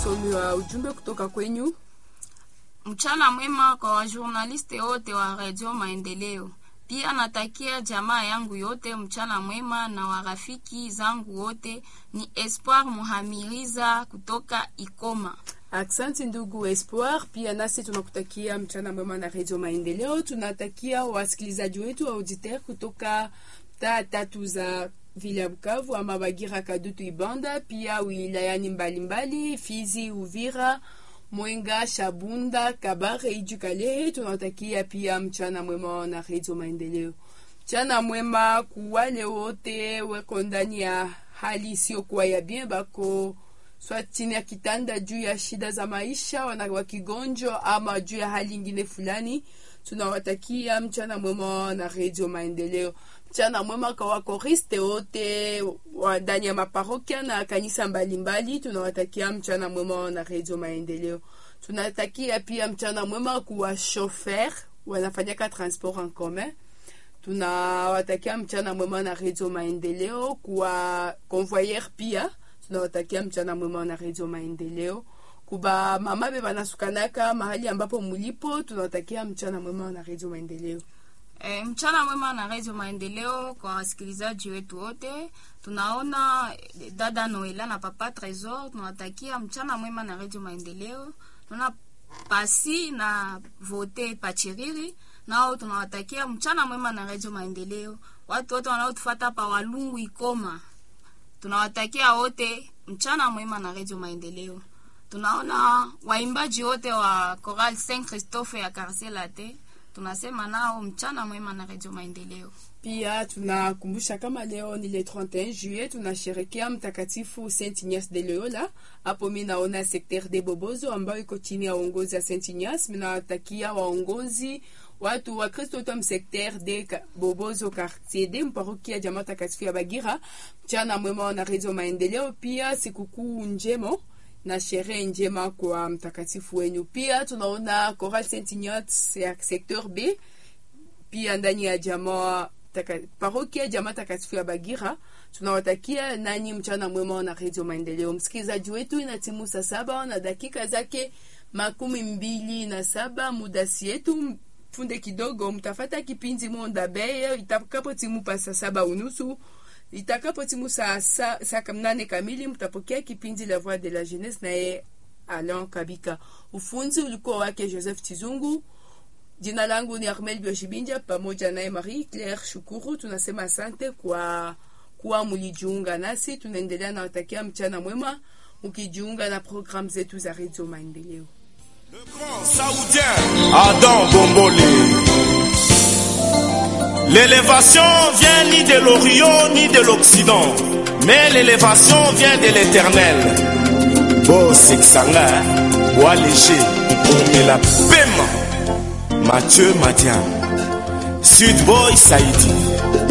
usomi wa ujumbe kutoka kwenyu. Mchana mwema kwa wajurnaliste wote wa Radio Maendeleo. Pia natakia jamaa yangu yote mchana mwema na warafiki zangu wote. Ni Espoir Muhamiriza kutoka Ikoma. Aksanti ndugu Espoir, pia nasi tunakutakia mchana mwema na Radio Maendeleo. Tunatakia wasikilizaji wetu wa auditeur kutoka taa tatu za vile ya Bukavu ama Bagira, Kadutu, Ibanda, pia wilayani mbalimbali Fizi, Uvira, Mwenga, Shabunda, Kabare, Iju, Kalehe. Tunawatakia pia mchana mwema na Radio Maendeleo. Mchana mwema kuwale wote weko ndani ya hali isiyokuwa ya bien, bako swa chini ya kitanda juu ya shida za maisha, wana wakigonjwa ama juu ya hali ingine fulani. Tunawatakia mchana mwema na Radio Maendeleo. Mchana mwema kwa wakoriste wote wa ndani ya maparokia na kanisa mbalimbali. Tunawatakia mchana mwema na Radio Maendeleo. Tunatakia pia mchana mwema kuwa shofer wanafanyaka transport en commun. Tunawatakia mchana mwema na Radio Maendeleo. Kuwa convoyeur pia tunawatakia mchana mwema na Radio Maendeleo. Kuba mama be banasukanaka mahali ambapo mulipo, tunawatakia mchana mwema na Radio Maendeleo. E, mchana mwema na Radio Maendeleo kwa wasikilizaji wetu wote. Tunaona eh, dada Noela na papa Tresor, tunawatakia mchana mwema na Radio Maendeleo. Tuna pasi na vote pachiriri nao tunawatakia mchana mwema na Radio Maendeleo. Watu wote wanaotufuata pa Walungu Ikoma, tunawatakia wote mchana mwema na Radio Maendeleo. Tunaona waimbaji wote wa Choral Saint Christophe ya Quartier Latin tunasema nao mchana mwema na Radio Maendeleo. Pia tunakumbusha kama leo ni le 31 juillet, tunasherekea mtakatifu Saint Ignace de Loyola. Hapo mi naona sekter de Bobozo ambayo iko chini ya uongozi ya Saint Ignace. Minawatakia waongozi watu wa Kristo wote msekter de Ka- Bobozo quartier de mparokia jamaa takatifu ya Bagira, mchana mwema na Radio Maendeleo. Pia sikukuu njemo na sherehe njema kwa mtakatifu wenyu. Pia tunaona Choral Saint Ignace ya secteur B pia ndani ya jamaa taka, parokia jamaa takatifu ya Bagira. Tunawatakia nanyi mchana mwema na Radio Maendeleo. Msikilizaji wetu, ina timu saa saba na dakika zake makumi mbili na saba mudasi yetu funde kidogo, mtafata kipindi Monda Beye itakapo timu pa saa saba unusu itakapo timu saa sa, saa mnane kamili mtapokea kipindi La Voix de la Jeunesse naye Alain Kabika. Ufunzi ulikuwa wake Joseph Tizungu. Jina langu ni Armel Bioshibinja pamoja naye Marie Claire Shukuru. Tunasema asante kwa kuwa mulijiunga nasi. Tunaendelea na watakia mchana mwema mkijiunga na programu zetu za Radio Maendeleo. Le grand saoudien Adam Bombole. L'élévation vient ni de l'Orient ni de l'Occident, mais l'élévation vient de l'Éternel. Bo Sexanga, Bois léger, et la Pema, Mathieu Madian, Sud Boy Saïdi.